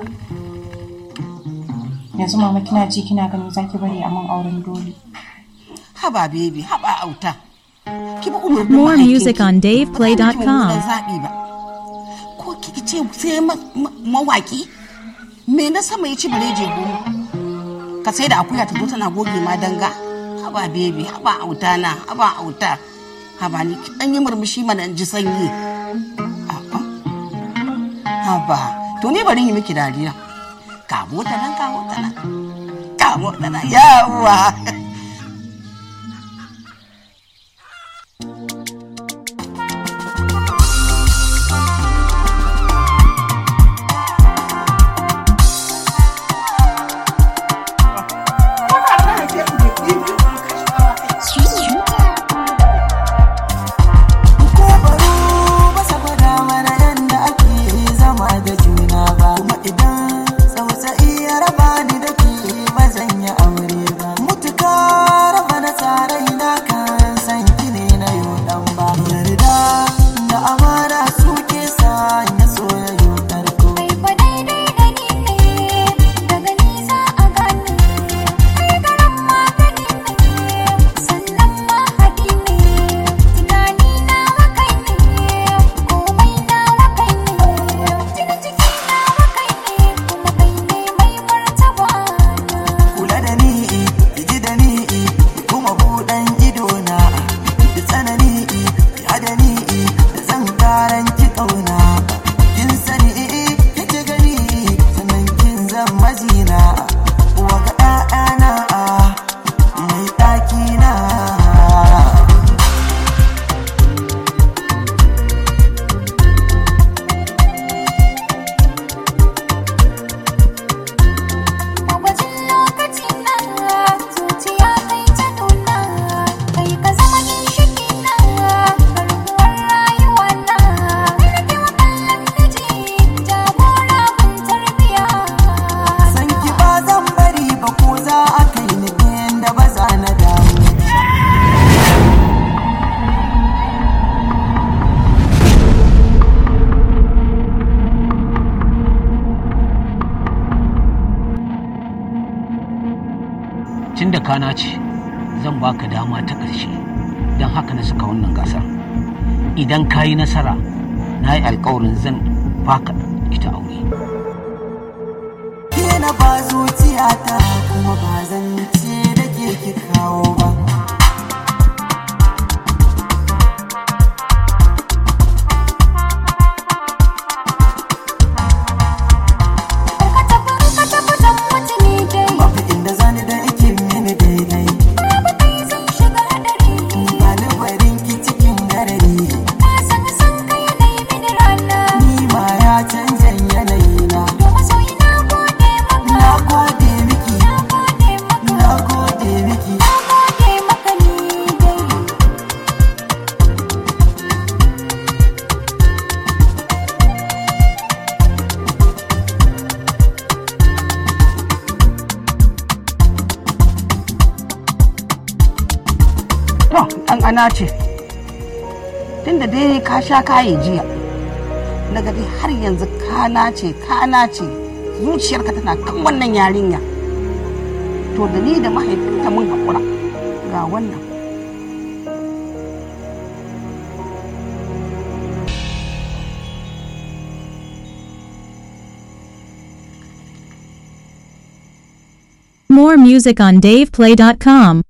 yanzu mama kina ji kina gani zaki bari a mun auren dole haba baby haba auta ki bi umarnin More mahaifinki. music on DavePlay.com. Ba za ki mummunan zaɓi ba ko ki ce sai ma- ma- mawaki me na sama ya ci bare je goma ka sai da akuya ta zo tana goge ma danga haba baby haba auta na haba auta haba ni ki dan yi murmushi mana in ji sanyi A'a. haba to ni bari yi miki dariya kamo ta nan kamo ta nan kamo ta nan yawa ko baro ba sa gwada mana yadda ake zama da juna ba kuma idan tsautsayi ya raba ni da ke ba zan yi aure ba mutuka raba na tsarai na kan san ki ne na yau dan ba yarda da amana suke sa ya so ya yi karko Kai fa daidai da ni ne, daga nisa a gane. Kai garan magani ne, sannan mahadi ne. Tunani nawa kai ne, komai nawa kai ne. Jini jiki nawa kai ne, kuma kai ne mai martaba na. kula da ni ji da ni kuma buɗan ido na da tsanani ya da ni da zan karan ki kauna kin sani kike gani sannan kin zan mazina uwa ga ɗa'ana mai ɗaki na Magwajin lokaci na zuciya kai ta nuna kai ka zama ginshiki na garkuwar rayuwa na kai nake wa kallon miji jagora kun tarbiya san ki ba zan bari ba ko za a kai ni inda ba za na dawo tun da kana ce zan baka dama ta ƙarshe don haka na saka wannan gasar idan ka yi nasara na yi alkawarin zan baka ita aure ke na ba zuciyata kuma ba zan ce da ke ki kawo ba ka tafi ka tafi dan mutune dai babu inda zani da ake mini daidai babu kai zan shiga hadari ba ni barin ki cikin garari na san san kai ne mini rana ni ma ya canza yanayi na domin sauyi na gode maka na gode miki na gode maka na gode miki na gode maka ni dai To, ɗan ana ce, tunda dai ka sha kaye jiya, naga dai har yanzu kana ce, kana ce, zuciyarka tana kan wannan yarinya. To, da ni da mahaifinta mun haƙura ga wannan. More music on DavePlay.com.